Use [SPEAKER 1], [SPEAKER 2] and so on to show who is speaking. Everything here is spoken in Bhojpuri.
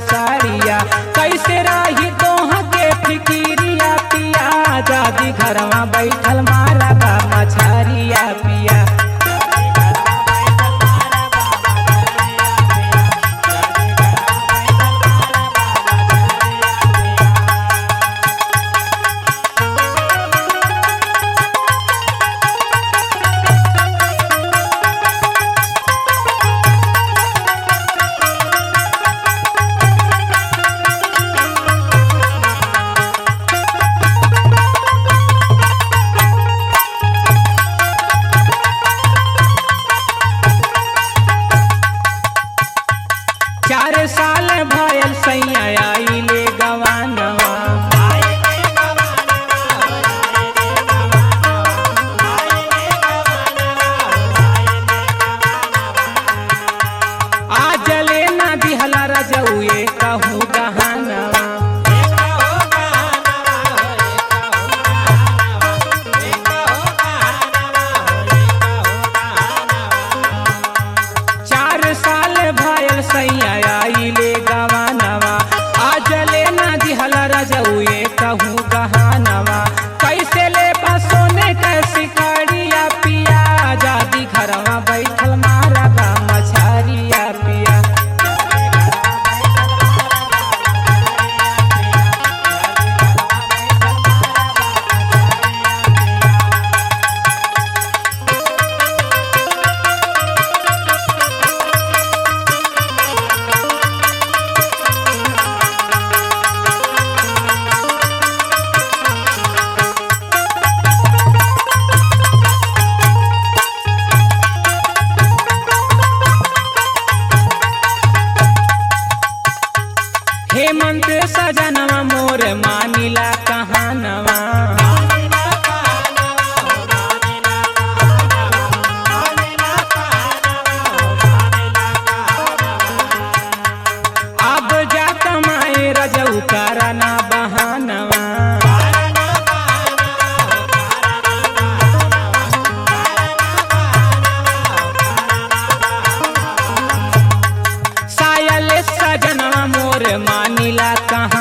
[SPEAKER 1] साड़िया कैसे रही तोह के फिकिरिया पिया जादी घरवा बैठल मारा बा मछरिया पिया चार साल भयल सैया आइले गवानवा आज ले ना दिहला रजउए कहूँ गहनवा चार साल भयल सैया आइले गवानवा आज ले ना दिहला रजउए कहूँ गहनवा कैसे ले सोने कैसी कड़िया पिया जादी घरवा बैठल मारा बा मछरिया पिया हेमंत सजनवा मोर मानिला कहानवा अब जा कमाए रजऊ कराना बहानवा सायल सजनवा मोर मानिला कहा